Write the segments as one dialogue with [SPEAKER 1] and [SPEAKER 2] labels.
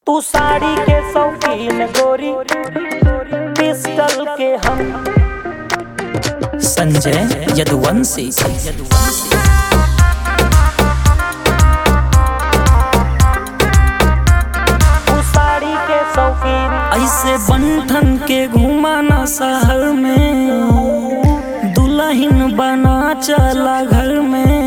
[SPEAKER 1] तू साड़ी के शौकीन गोरी पिस्टल के हम
[SPEAKER 2] संजय यदुवंशी
[SPEAKER 1] तू साड़ी के शौकीन
[SPEAKER 2] ऐसे बंठन के घुमाना शहर में दुल्हन बना चला घर में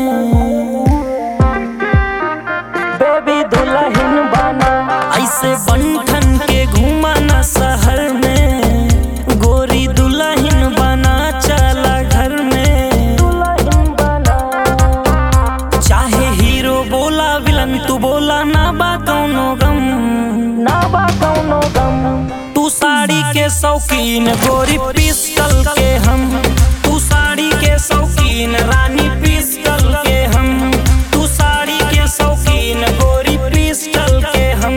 [SPEAKER 1] बेबी दुल्हन बना
[SPEAKER 2] ऐसे बंठन के घुमाना शहर में गोरी दुल्हन बना चला घर में
[SPEAKER 1] दुल्हन बना
[SPEAKER 2] चाहे हीरो बोला विलन तू बोला ना बा कौनो गम
[SPEAKER 1] ना बा कौनो गम
[SPEAKER 2] तू साड़ी के शौकीन गोरी पिस्टल के हम तू साड़ी के शौकीन रानी पिस्टल के हम तू साड़ी के शौकीन गोरी पिस्टल के हम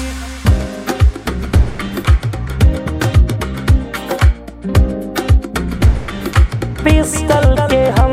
[SPEAKER 1] पिस्टल के हम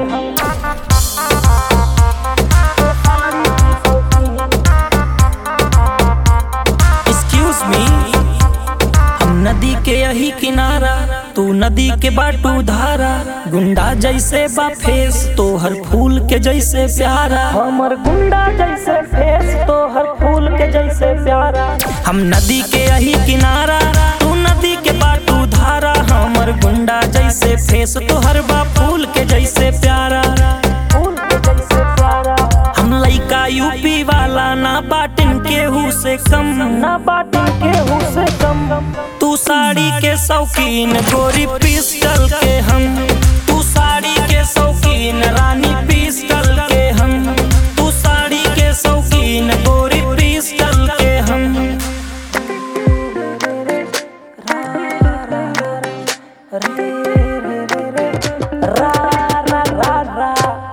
[SPEAKER 2] एक्सक्यूज मी हम नदी के यही किनारा तू नदी के बाटू धारा गुंडा जैसे बा फेस तो हर फूल के जैसे प्यारा
[SPEAKER 1] हमर गुंडा जैसे फेस तो हर फूल के जैसे प्यारा
[SPEAKER 2] हम नदी के यही किनारा तू नदी के बाटू धारा हमर गुंडा जैसे फेस तो हर बा फूल के जैसे प्यारा
[SPEAKER 1] फूल के जैसे प्यारा
[SPEAKER 2] हम लइका यूपी वाला ना बाटिन केहू से कम
[SPEAKER 1] ना बाटन केहू से कम
[SPEAKER 2] तू साड़ी के शौकीन गोरी पिस्टल के हम तू साड़ी के शौकीन रानी पिस्टल के हम तू साड़ी के शौकीन गोरी पिस्टल के हम
[SPEAKER 1] रे रे रे रे रा रा रा रा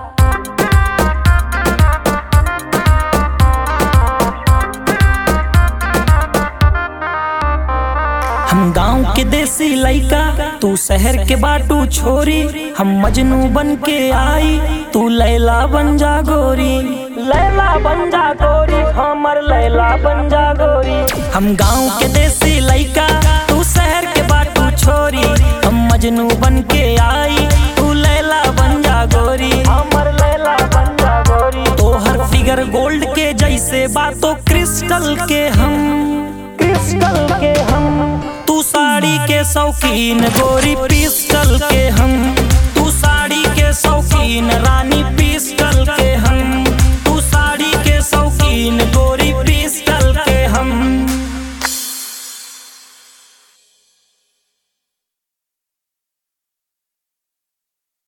[SPEAKER 2] हम गांव के देसी लइका तू शहर के बाटू छोरी हम मजनू बन के आई तू लैला बन जा गोरी
[SPEAKER 1] लैला बन जा गोरी हमर लैला बन जा गोरी
[SPEAKER 2] हम गांव के देसी लइका तू शहर के बाटू छोरी हम मजनू बन के आई तू लैला बन जा गोरी
[SPEAKER 1] हमर लैला बन जा गोरी
[SPEAKER 2] तोहर फिगर गोल्ड के जैसे बातो क्रिस्टल के हम
[SPEAKER 1] क्रिस्टल के हम
[SPEAKER 2] तू साड़ी के शौकीन गोरी पिस्टल के हम तू साड़ी के शौकीन रानी पिस्टल के हम तू साड़ी के शौकीन गोरी